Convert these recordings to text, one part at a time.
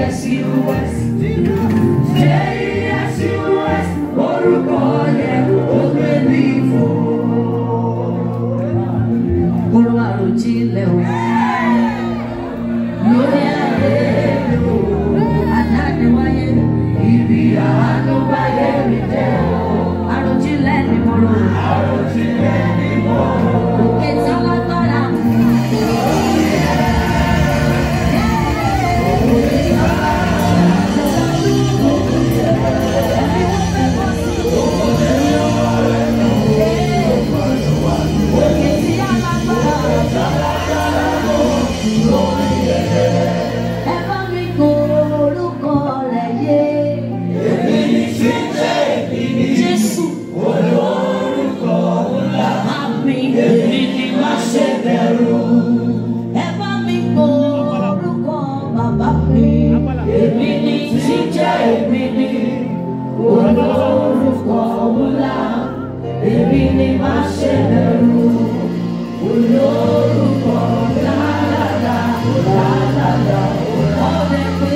J-E-S-U-S. J-E-S-U-S. Orúkọ yẹn ó gbé mi fò. Kúrò àròjinlẹ̀ o. Lórí ayé mi o. Adániwáyé. Ibi àánú báyé mi jẹ́ o. Àròjinlẹ̀ ni mo rò. Àròjinlẹ̀ ni mo rò. Òkè tí alágbára mú. Òkè tí alágbára mú. Ẹ bá mi kó orúkọ rẹ̀ yé. Jésù. Àmì èmi ni má ṣe bẹ̀rù. Ẹ bá mi kó orúkọ bàbá mi. Èmi ni jíjẹ́ èmi ni. Olórúkọ ńlá. Èmi ni má ṣe bẹ̀rù. Olórúkọ lálàlá lálàlá. Ọ̀rẹ́ pé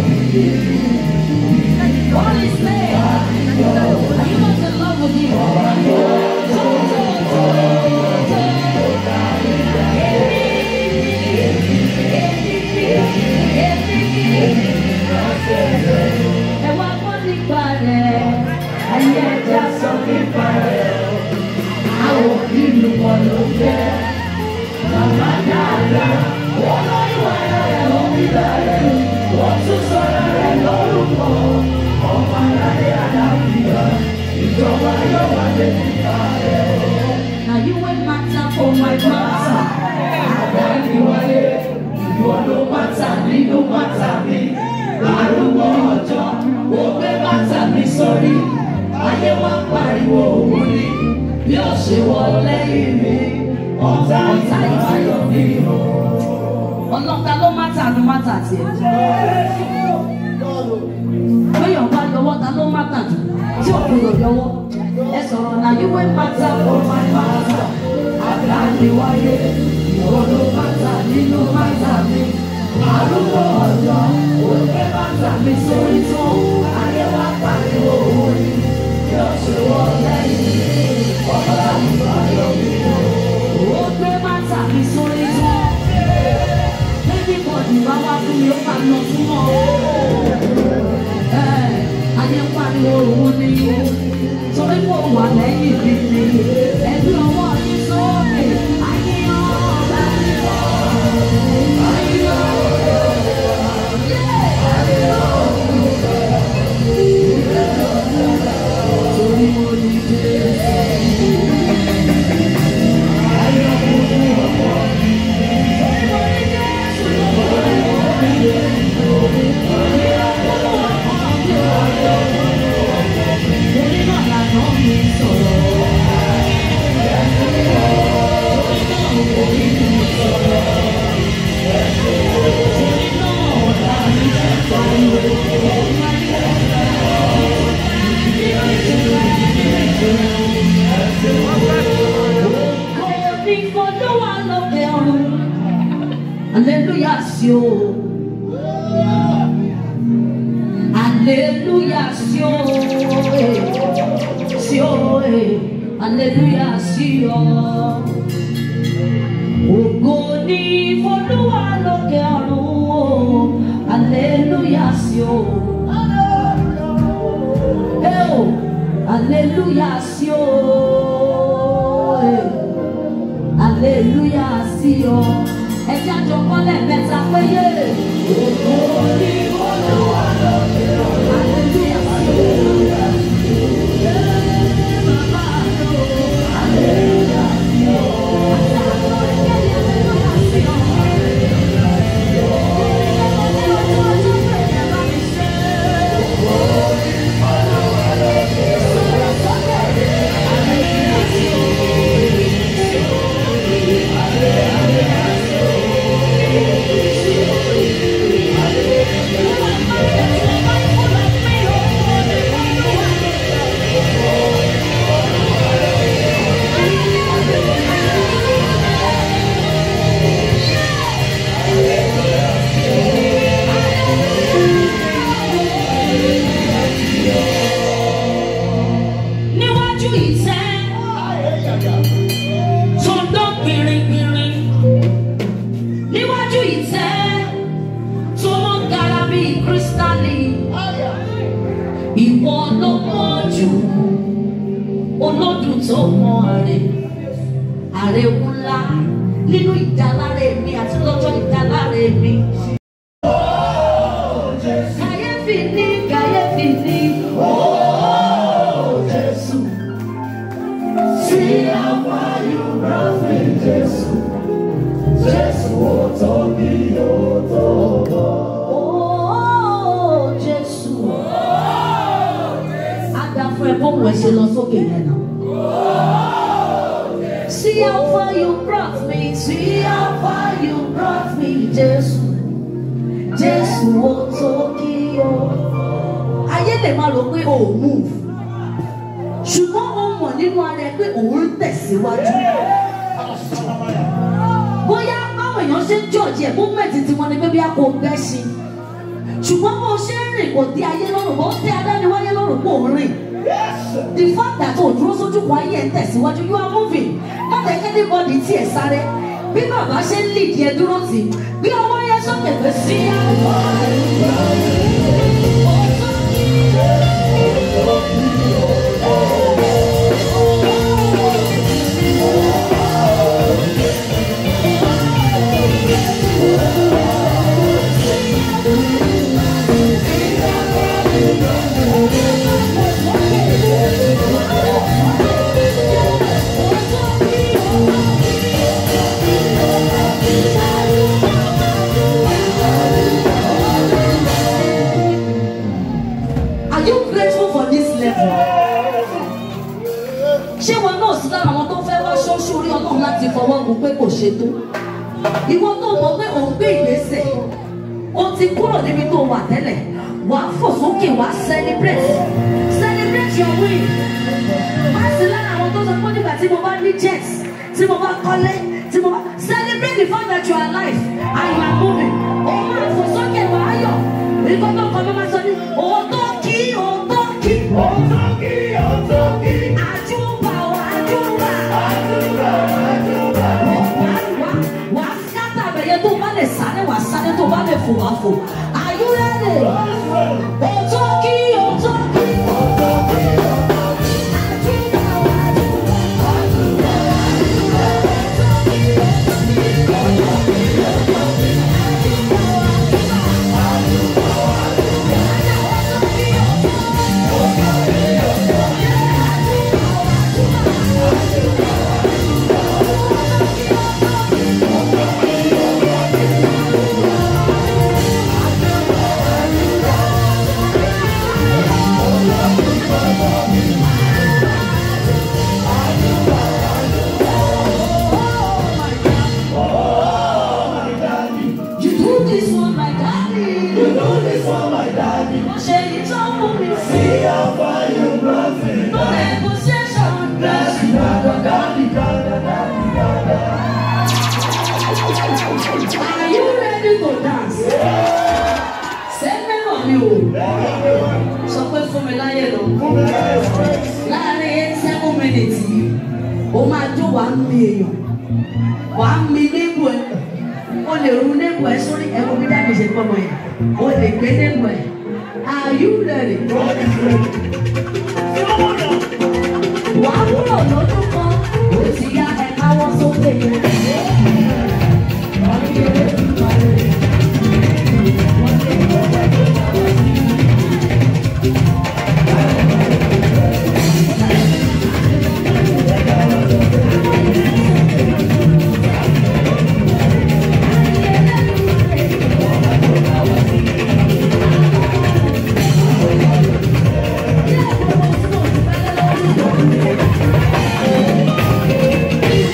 God is there. Are you not in love with him? Ẹ wá gbọ́ nípa rẹ̀, ayé ẹja sọ nípa rẹ̀. Àwọn ìlú wọn ló jẹ́. Màmá dáadáa, wọ́n lọ ìwà rẹ̀ lórí rẹ̀. Wọ́n tún sọ̀rọ̀ rẹ̀ lórúkọ. Ọmọ aládé àlàáfíà, ìjọba yóò wá dé nípa rẹ̀. Now you wey matter for my matter. Àdániwáyé, ìwọ ló matter nínú matter mi. Arúgbó ọjọ́, ó gbé bàtà mi sórí. Ayé wá pariwo òun ni, bí ó ṣe wọ lẹ́yìn mi. Ọ̀tá ìbáyọ̀ mi o. Ọlọ́ta ló mátà ló mátà tiẹ̀. Bóyá ọba yọwọ́ ta ló mátà jù tí òkúrò yọwọ́. Ẹ sọ̀rọ̀ náà yí wé mátà for my matter. Àdániwáyé, ìwọ ló mátà nínú mátà mi. Arúgbó ọjọ́, ó gbé bàtà mi sórí tán. Ayé wá pariwo òun ni, bí ó ṣe wọ lẹ́yìn mi. Ọ̀tá ìbáyọ̀ mi o. Ó gbé bàtà mi sórí tán. Everybody bá wá fún mi, ó máa lọ fún ọ. Ẹ, Ayé ń pariwo òun ni, torí mo wà lẹ́yìn mi ni. Ẹbí ọwọ́ yín sókè, ayé ọ̀gá mi lọ. Ayé ọ̀gá Torí mo ní Jésù. Ayé ọ̀gá ọ̀pọ̀. Hallelujah, sí o. Aleluya, sí o. eh. Sí o. eh. Aleluya, sí o. Ògo ni f'Olúwa lókè ọ̀run o. Aleluya, sí o. Eh o. Aleluya, sí o. eh. Aleluya, sí o. Ẹ jẹ́ àjọ kọ́lẹ̀ mẹ́ta péye. Ògo ni f'Olúwa lókè ọ̀run. Aleluya, sí o. Hallelujah. ìwọ ló mọ̀ jù olódùn tó mọ àrè àrè ńlá nínú ìdáláre mi àti lọ́jọ́ ìdáláre mi. kàyéfì ní kàyéfì ní ooo Jésù. See how far you brought me, Jésù. Jésù ó tóbi ó tó bọ̀. ooo Jésù. Adàfún ẹ̀ bóun ẹ̀ ṣe lọ sókè yẹn náà. See how far you brought me, see how far you brought me, Jésù. Jésù ó tó kí o. Ayé lè máa rò pé o ò move. Ṣùgbọ́n o mọ̀ nínú ara ẹ pé òun ń tẹ̀síwájú. Bóyá báwọn èèyàn ṣe ń jọ̀jì ẹ̀ múmẹ̀tì tí wọ́n ní pé bí a kò gbẹ́ sí i. Ṣùgbọ́n bó ṣe ń rìn kò dé ayé lọ́rùn, bó dé adániwáyé lọ́rùn kò ń rìn. The fact that o dúró sójú kan ayé ẹ̀ ń tẹ̀síwájú, you are moving. Má jẹ́ kí anybody tí ẹ̀ sáré. Bí bàbá ṣe ń lead yẹn dúró tì, bí ọwọ́ yẹn sókè pé sí àwọn Are you grateful for this level? Ṣé wọn náà sí lára àwọn tó fẹ́ wá ṣọ́ṣú orí ọlọ́run láti fọwọ́ gun pé kò ṣe tó? Ìwọ tó mọ̀ pé òun gbé ìgbésẹ̀, o ti kúrò níbi tó wà tẹ́lẹ̀, wà á fò sókè wà á celebrate. Celebrate your win. Má sí lára àwọn tó sọ pé nígbà tí mo bá ní jet, tí mo bá kọ́lé, tí mo bá celebrate the fact that you are alive and you are moving. O máa fò sókè wà á yọ̀. Ìgbọ́n tó kọ́ ló máa sọ ní òótọ́ kí òótọ́ kí. Ó tóbi ó tóbi. Àjùbà ò àjùbà. Àdúrà àdúrà. Wà wà wà sátà bẹ̀yẹ tó bá lè sáré wà sáré tó bá lè fò wà fò. Are you ready? Òótọ́ kí òótọ́ kí. Àjùbà ò àjùbà. You do this for my daddy. You do this for my daddy. Mo ṣe ìtọ́wò mi sí. See how far you brought me. No negotiation. Daddy, dada, daddy, dada, daddy, dada. Are you ready to dance? Ṣé mẹ́rọ̀ mi ò? Sọ pé fún mi láyé lọ. Láàárín eight seven minutes yìí, o máa jó wàá mi èèyàn. Wàá mi nígbò ẹ̀. O lè ru nígbò ẹ̀ sórí ẹ̀kọ́ bí dábì ṣe pọ̀ mọ́ yẹn. O lè gbé nígbò ẹ̀. Are you ready? Wàá kúrò lójú kan, ó ti yá ẹ̀ka wọ́n sókè yẹn. Yeah.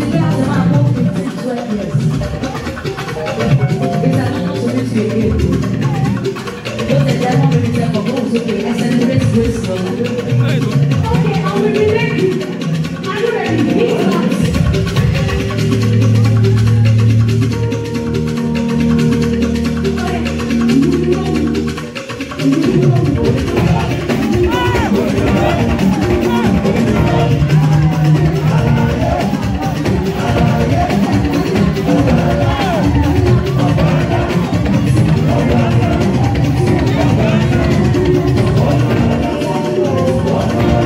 ti gbé àti máa kó fifteen twelve years. Ìgbà náà tó ní ti èyí èkó. Ó lè jẹ́ wọ́n mi tẹ́ kọ̀ọ̀kan òsókè ẹsẹ̀ ní grace grace lọ. Okay, I will be ready. Are you ready? Big claps. Thank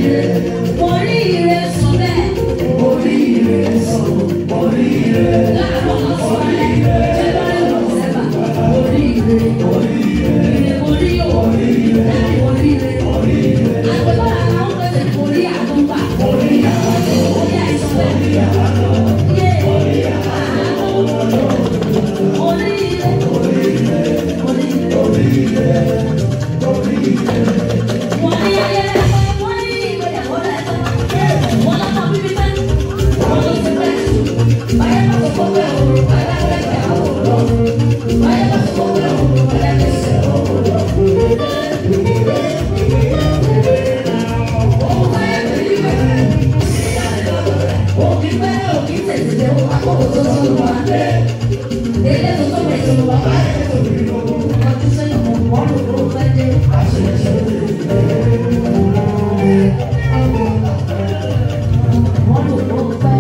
Oríire sọ bẹ́ẹ̀. Oríire sọ, oríire, Láàárọ̀ lọ́sọ̀ọ́ rẹ̀. January December. Oríire. Oríire. Oríire. Oríire. Oríire. Àgbẹ̀bọ̀lá àwọn pèsè orí àtúntà. Orí àìsàn bẹ́ẹ̀. Yé. Oríire. Oríire. Wọ́n ní ayẹyẹ wọ́n ní ìgbéyàwó rẹ̀ tán. Wọ́n lọ́mọ bíbí tán. Wọ́n ló ti pẹ́ jù. Báyọ̀ bá sọ fún pé òru báyọ̀ bá fẹ́ àwọn lọ. Báyọ̀ bá sọ fún pé òru báyọ̀ bá fẹ́ àwọn lọ. Òun báyọ̀ bá yí bẹ́ẹ̀. Òkì pẹ́ òkì tètè dé wọ́n àkókò tó tó wà dé. Ilé tó tó bẹ̀ tó wà bá yẹ kó rí lọ. Ọdún sẹ́yìn kò mọ́ lòdò fẹ́ dé. Wọ́n lòdò fẹ́.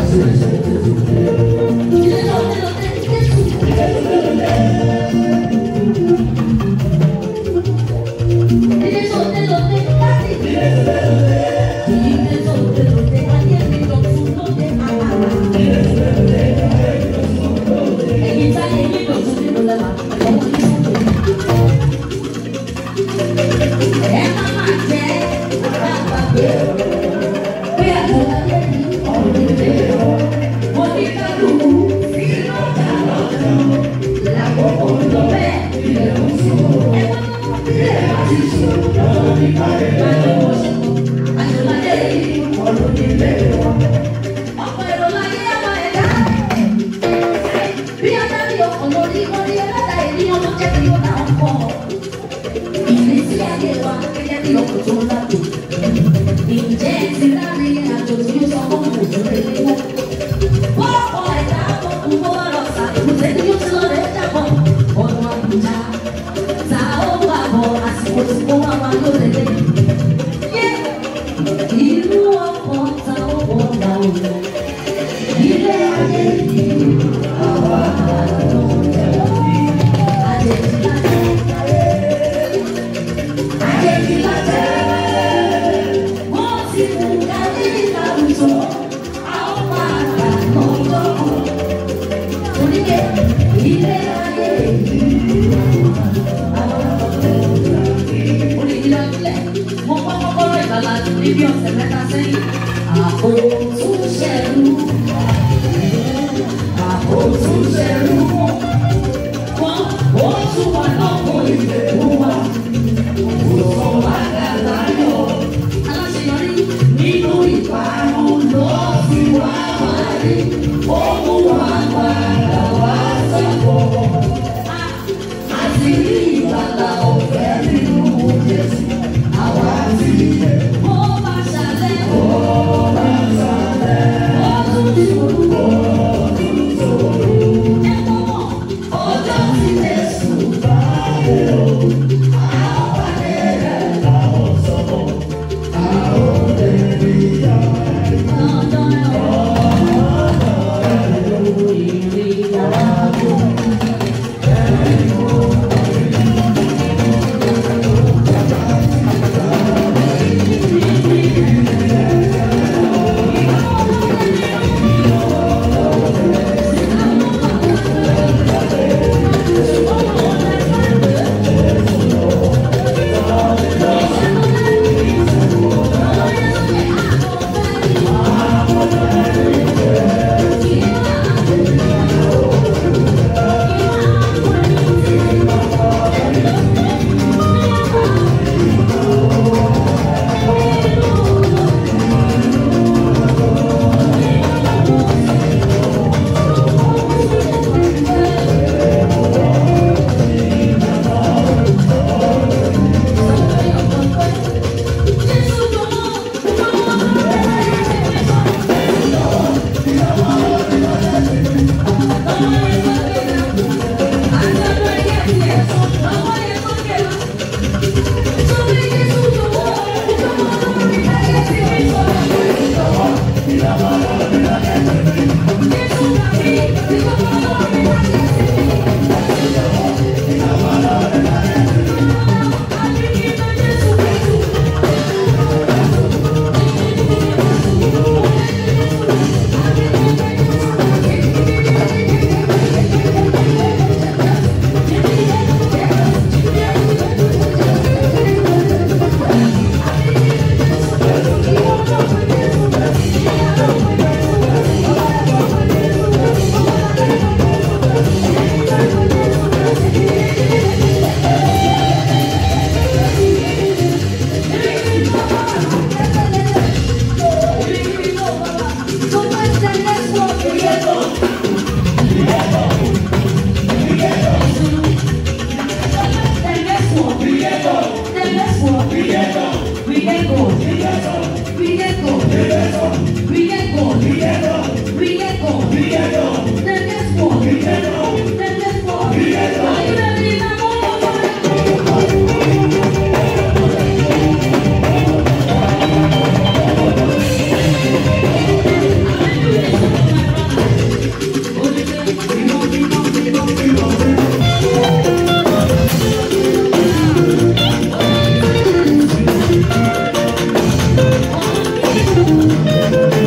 Ilé tó dé lọ dé dé sùn. Ilé tó dé lọ dé láti. Ilé tó dé lọ dé ayé mi lọ tún lóde àkàrà. Èyí táyé mi lọ tún nínú lẹ́wà. Ọmọ ní sọ́kò. Ẹ má má jẹ́ àgbàgbé. Bí àgbàgbé yìí ọ̀rọ̀ ilé ọ̀. Mo ní kálukú sínú ọ̀gá lọ́jọ́. Lákòókò lọ bẹ́ẹ̀ ilẹ̀ ń sùn. Ẹ má má ilé àti sùn. Lọ́wọ́ ní káyọ̀ lọ́wọ́ sùn. Àjọ̀lájẹ́ yìí ọ̀rọ̀ ilé ọ̀. Ọ̀pọ̀ èrò láyé àwọn ẹ̀dá. Bí adarí ọkọ̀ lórí orí ẹlẹ́dàá ènìyàn ló jẹ́ kí ó dá ọkọ̀. Ìrísí ayé wa gẹ́gẹ́ bí ọkọ̀ tó ń lágbo. Ǹjẹ́ ẹ ti láàrin àjò tí ó sọ fún òjò rẹ̀ wíwọ́? Bọ́ọ̀kọ̀ ẹ̀dá ọkùnrin bó bá lọ sàkóso ẹni yóò ti lọ rẹ̀ jábọ̀. Ọ̀nà àbújá ta ó wà bọ̀ àsìkò tí kò wá wá lóde lé. Yé! Ìlú ọkọ̀ ta ó bọ̀ wá òun. Ilé ayé yìí àwa ló ń tẹ̀wọ́. Àjèjì lájẹ́. Àjèjì lájẹ́. Wọ́n ti mú dání láwùjọ. A ó máa gbà lọ́jọ́ kan. Oníke ilé ayé yìí àwa ló ń tẹ̀wọ́. Onídìlọ́dúnlẹ̀, mo kọ́ kọ́kọ́rọ́ ìgbàlá níbi ọ̀sẹ̀ mẹ́ta sẹ́yìn. Àpò tún ṣẹ̀rú. Àpò tún ṣẹ̀rú. Wọ́n ó tún wà lọ́kọ̀ ìdẹ̀kùn wa. Òsàn wá dàgbà yọ. Aláṣeyọrí nínú ìparun ló fi wá wá rí. Ó mú wa padà wá sẹ́kọ̀ọ́. Àti rí ìgbàlà ọ̀fẹ́ nínú Jésù. Àwa ti yẹ. Ó bá ṣàlẹ̀. Ó bá ṣàlẹ̀. Ó tún Thank